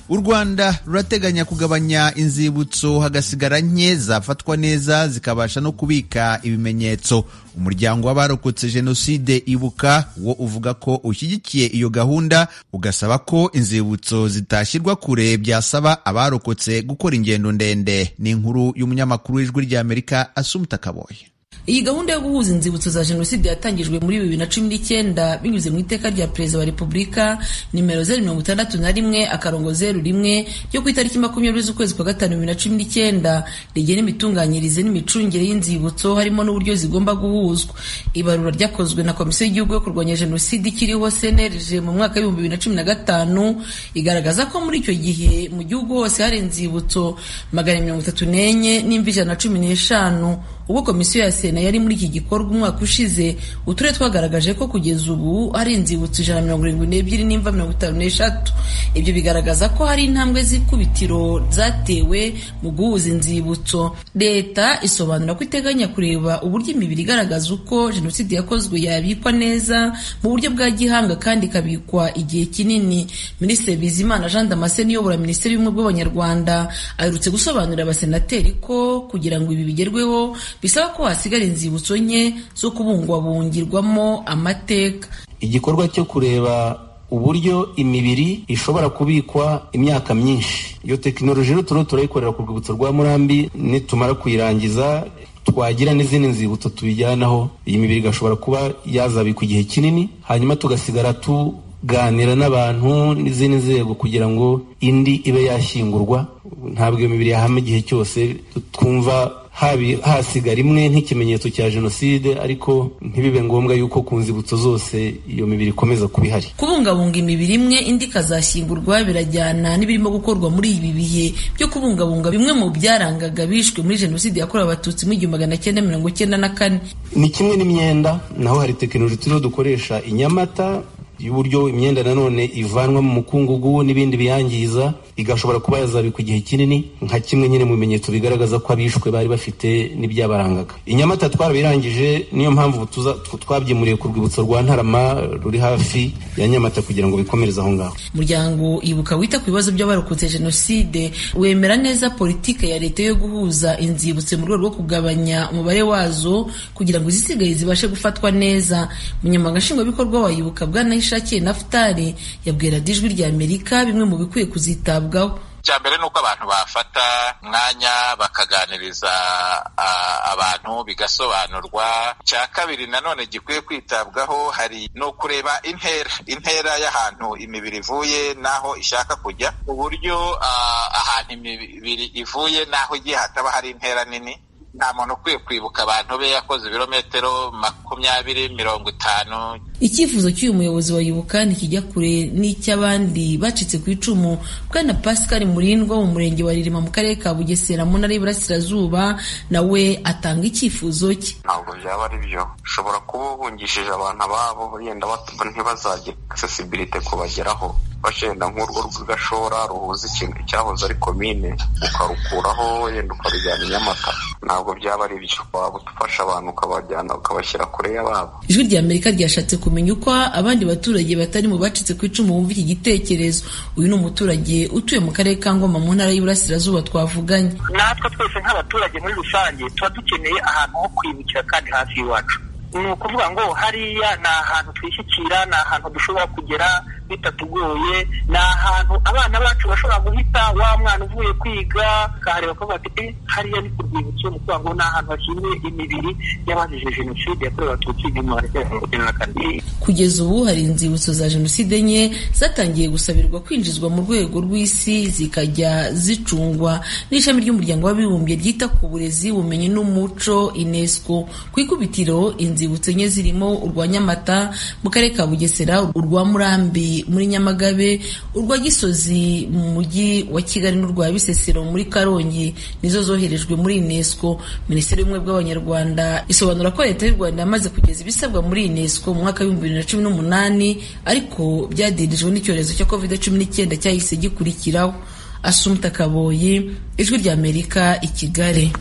u rwanda rurateganya kugabanya inzibutso hagasigara nke zafatwa neza zikabasha no kubika ibimenyetso umuryango w'abarokotse jenoside ibuka wo uvuga ko ushyigikiye iyo gahunda ugasaba ko inzibutso zitashyirwa kure byasaba abarokotse gukora ingendo ndende ni inkuru y'umunyamakuru w'ijwi ry'amerika asumuta kaboye iyi gahunda yo guhuza inzibutso za jenoside yatangijwe muri bibiri na cumi n'icyenda binyuze mu iteka rya perezida wa repubulika nimero zeru mirongo itandatu na rimwe akarongo zeru rimwe ryo ku itariki makumyabiri z'ukwezi kwa gatanu bibiri na cumi n'ikenda rigena imitunganyirize n'imicungire y'inzibutso harimo n'uburyo zigomba guhuzwa ibarura ryakozwe na komisiyo y'igihugu yo kurwanya jenoside ikiriho cnlg mu mwaka w'ibihumbi bibiri na cumi na gatanu igaragaza ko muri icyo gihe mu gihugu hose hari inzibutso magana mirongo itatu n'enye n'imvi ijana na cumi n'eshanu ubwo komisiyo ya sena yari muri iki gikorwa umwaka ushize uturere twagaragaje ko kugeza ubu hari inzibutso ijana mirongo irindwi n'ebyiri n'imva mirongo itanu n'eshatu ibyo bigaragaza ko hari intambwe z'ikubitiro zatewe mu guhuza inzibutso leta isobanura ko iteganya kureba uburyo imibiri igaragaza uko jenoside yakozwe yabikwa neza mu buryo bwa gihanga kandi ikabikwa igihe kinini minisitiri bizimana jean damascene uyobora minisiteri y'ubumwe bw'abanyarwanda aherutse gusobanurira abasenateri ko kugira ngo ibi bigerweho bisaba ko hasigara inzibutso nke zo kubungwabungirwamo amateka igikorwa cyo kureba uburyo imibiri ishobora kubikwa imyaka myinshi iyo tekinoloji rero turiho turayikorera ku rwibutso rwa murambi nitumara kuyirangiza twagira n'izindi nzibutso tubijyanaho iyi mibiri igashobora kuba yazabikwa igihe kinini hanyuma tugasigara tuganira n'abantu n'izindi nzego kugira ngo indi ibe yashyingurwa ntabwo iyo mibiri yahama igihe cyose twumva hasigara imwe nk'ikimenyetso cya jenoside ariko ntibibe ngombwa yuko ku nzibutso zose iyo mibiri ikomeza kuba ihari kubungabunga imibiri imwe indi ikazashyingurwa birajyana n'ibirimo gukorwa muri ibi bihe byo kubungabunga bimwe mu byarangaga bishwe muri jenoside yakorewe abatutsi mu igihumbi magana cyenda mirongo cyenda na kane ni kimwe n'imyenda naho hari tekinoloji turiho dukoresha inyamata y'uburyo imyenda nanone ivanwa mu mukungugu n'ibindi biyangiza igashobora kuba yazabikwa igihe kinini nka kimwe nyine mu bimenyetso bigaragaza ko abishwe bari bafite n'ibyabarangaga inyamata twarabirangije niyo mpamvu twabyimuriye ku rwibutso rwa ntarama ruri hafi ya nyamata kugira ngo bikomereze aho ngaho umuryango ibuka wita ku bibazo by'abarokotse jenoside wemera neza politike ya leta yo guhuza inzibutso mu rwego rwo kugabanya umubare wazo kugira ngo izisigaye zibashe gufatwa neza umunyamabanga nshingwabikorwa wa ibuka bwana ishakiye nafutari yabwiye radiyo ijwi rya amerika bimwe mu bikwiye kuzitabwaho icya mbere ni uko abantu bafata umwanya bakaganiriza abantu bigasobanurwa icya kabiri nanone gikwiye kwitabwaho hari ni ukureba intera intera y'ahantu imibiri ivuye n'aho ishaka kujya ku buryo ahantu imibiri ivuye n'aho igiye hataba hari intera nini nta muntu ukwiye kwibuka abantu be yakoze ibirometero makumyabiri mirongo itanu icyifuzo cy'uyu muyobozi wa ibuka ntikijya kure n'icy'abandi bacitse ku icumu bwana pascal murindwa mu murenge wa ririma mu karere ka bugesera mu ntara y'iburasirazuba nawe atanga icyifuzo cye ntabwo byaba ari byo ushobora kuba ubungishije abantu ababo yenda ntibazagire accessibility kubageraho wenda nk'urwo rw'igashora ruhuza ikintu cyahoze ari komine ukarukuraho yenda ukarujyana i nyamata ntabwo byaba ari byo waba udufasha abantu ukabajyana ukabashyira kure y'ababo ijwi rya amerika ryashatse kumenya uko abandi baturage batari mu bacitse ku icumu bumva iki gitekerezo uyu ni umuturage utuye mu karere ka ngoma mu ntara y'iburasirazuba twavuganye natwe twese nk'abaturage muri rusange tuba dukeneye ahantu ho kwibukira kandi hafi y'iwacu ni ukuvuga ngo hariya ni ahantu twishyikira ni ahantu dushobora kugera bitatugoye ni ahantu abana bacu bashobora guhita wa mwana uvuye kwiga akareba ko bafite hariya ni ku rwibutso ni ukuvuga ngo ni ahantu hashyinguye imibiri y'abazize jenoside yakorewe abatutsi igihumbi magana cyenda mirongo icyenda na kane kugeza ubu hari inzibutso za jenoside enye zatangiye gusabirwa kwinjizwa mu rwego rw'isi zikajya zicungwa n'ishami ry'umuryango w'abibumbye ryita ku burezi ubumenyi n'umuco unesco ku ikubitiro inzibutso enye zirimo urwa nyamata mu karere ka bugesera urwa murambi muri nyamagabe urwa gisozi mu mujyi wa kigali n'urwa bisesero muri karongi nizo zoherejwe muri unesco minisiteri y'ubumwe bw'abanyarwanda isobanura ko leta y'u rwanda yamaze kugeza ibisabwa muri unesco mu mwaka w'ibihumbi bibiri na cumi n'umunani ariko byadirijwe n'icyorezo cya covid cumi n'icyenda cyahise gikurikiraho asumta kaboyi ijwi ry'amerika i kigali